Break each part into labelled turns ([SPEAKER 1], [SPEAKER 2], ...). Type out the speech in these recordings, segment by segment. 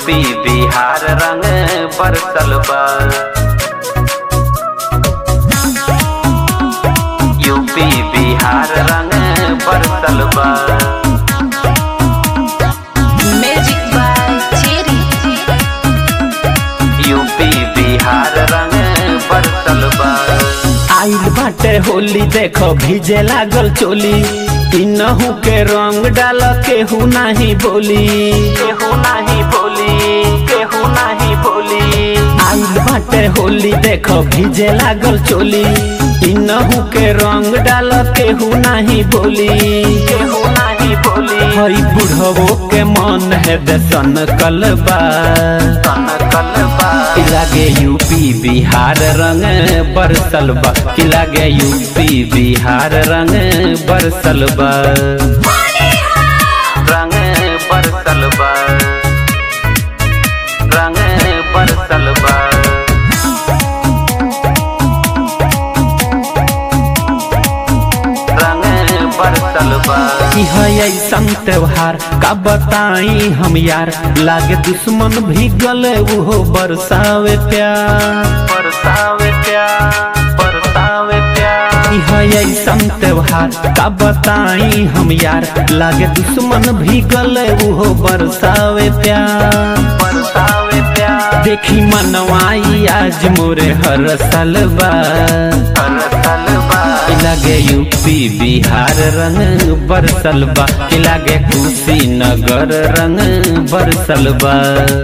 [SPEAKER 1] UP Bihar रंग बरसल बा यूपी बिहार रंग बरसल बा
[SPEAKER 2] Magic by Cherry.
[SPEAKER 1] UP Bihar रंग बरसल बा
[SPEAKER 3] आइल बाटे होली देखो भीजे लागल चोली इनहू के रंग डाल केहू नाही बोली
[SPEAKER 1] केहू नाही बोली केहू नाही बोली
[SPEAKER 3] आइल बाटे होली देखो भीजे लागल चोली इनहू के रंग डाल केहू नाही बोली
[SPEAKER 1] केहू नाही बोली
[SPEAKER 3] हई बुढ़वो के मन है दसन कलबा
[SPEAKER 1] सन कलबा
[SPEAKER 3] कि लागे यूपी बिहार रंग बरसल बा कि लागे यूपी बिहार रंग बरसल बा
[SPEAKER 1] रंग बरसल बा रंग बरसल बा रंग बरसल बा
[SPEAKER 3] कि है ऐसन त्योहार का बताई हम यार लागे दुश्मन भी गले वो बरसावे प्यार
[SPEAKER 1] बरसावे प्यार बरसावे प्यार
[SPEAKER 3] कि है ऐसन त्योहार का बताई हम यार लागे दुश्मन भी गले वो बरसावे प्यार
[SPEAKER 1] बरसावे प्यार
[SPEAKER 3] देखी मनवाई आज मोरे हर सलबा
[SPEAKER 1] बरसल बा
[SPEAKER 3] कि लागे यूपी बिहार रंग बरसल बा कि लागे कुशीनगर रंग बरसल बा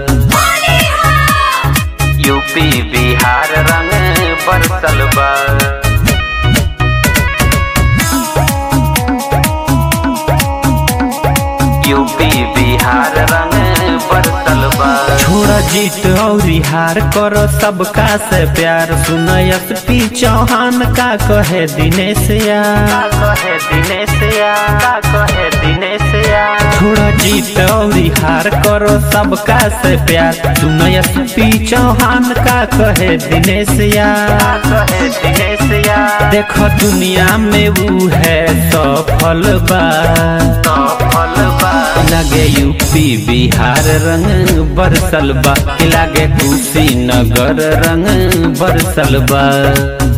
[SPEAKER 1] यूपी बिहार रंग बरसल बा यूपी बिहार रंग बरसल बा
[SPEAKER 3] छोड़ा जीत और हार करो सबका से प्यार सुनयस पी चौहान का कहे दिनेश यार
[SPEAKER 1] का कहे दिनेश या का कहे दिनेश या
[SPEAKER 3] छोड़ा जीत और हार करो सबका से प्यार सुनयस पी चौहान का कहे दिनेश यार
[SPEAKER 1] का कहे दिनेश या
[SPEAKER 3] देखो दुनिया में वो है सफल बा
[SPEAKER 1] तो फल बा
[SPEAKER 3] लगे यूपी बिहार रंग बरसल बा कि लागे कुशीनगर रंग बरसल बा